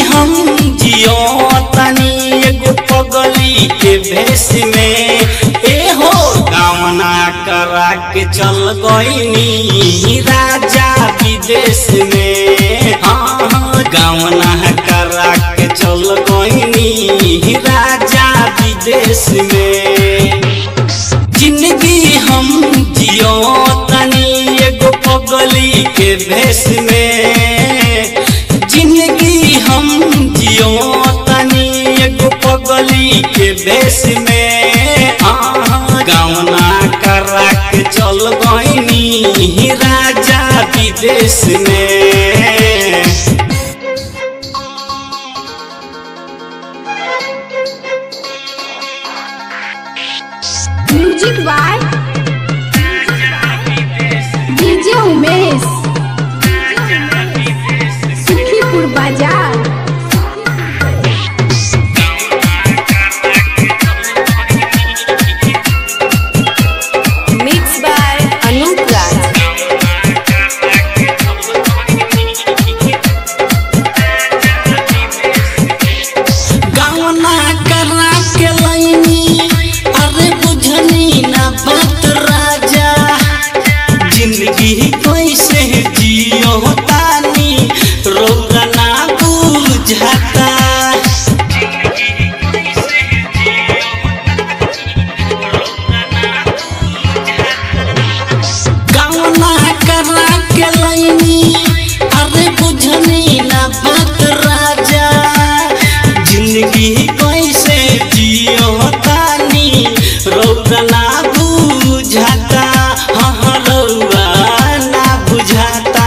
हम जियो तनी एगो पगली के भेष में ए हो गावना करा के चल गईनी राजा विदेश में हाँ हाँ गावना करा के चल गईनी राजा विदेश में जिंदगी हम जियो तनी एगो पगली के भेष में जिंदगी हम जियो तनी एगो पगली के भेष में आहाँ गावना करा के चल गईनी राजा विदेश में music by DJ Umesh Sukhipur बाजार Mixed by Anup Raj. गावना करा के लैनी अरे बुझनी ना बात राजा जिंदगी कैसे जियो तानी रौदा ना बुझाता गावना करा के लैनी अरे बुझनी ना बात राजा जिंदगी कैसे जियो तानी रौदा ना बुझाता हाँ हाँ रौदा ना बुझाता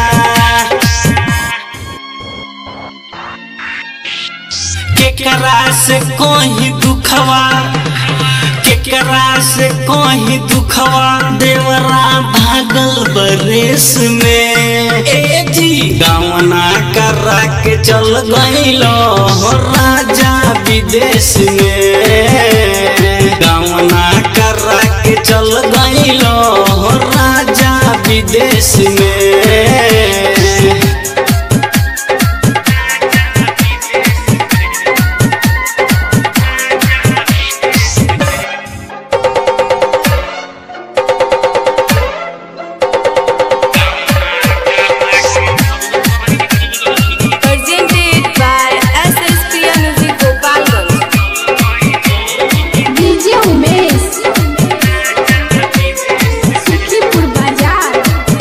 केकरा से कोई दुखवा केकरा से कोई दुखवा देवरा भागल बरेस में ए जी गावना करा के चल गईलो हो राजा विदेश में गावना करा के चल गईलो हो राजा विदेश में Presented by SSPM Music Gopalganj. DJ Umesh Sukhipur बाजार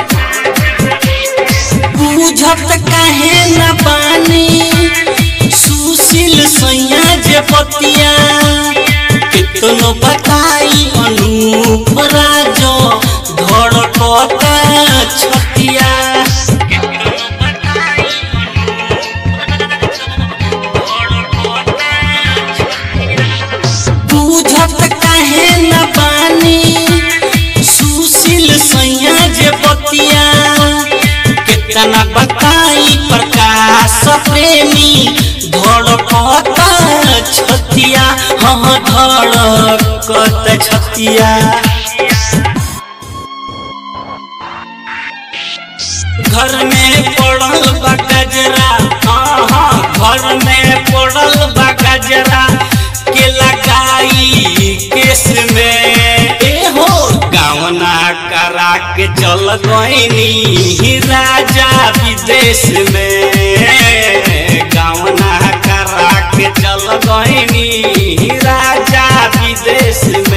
बुझत काहे न पानी सुशील सैया जे पतिया कितनो बताई अनूप राजो धड़कता छतिया बुझत काहे न पानी सुशील सैया जे पतिया कितना बताई प्रकाश प्रेमी धड़कत छतिया हाँ धड़कत छतिया घर में पड़ल बा गजरा हाँ हाँ घर में पड़ल बा गजरा के लगाई केस में ए हो गावना करा के चल गईनी राजा विदेश में गावना करा के चल गईनी राजा विदेश में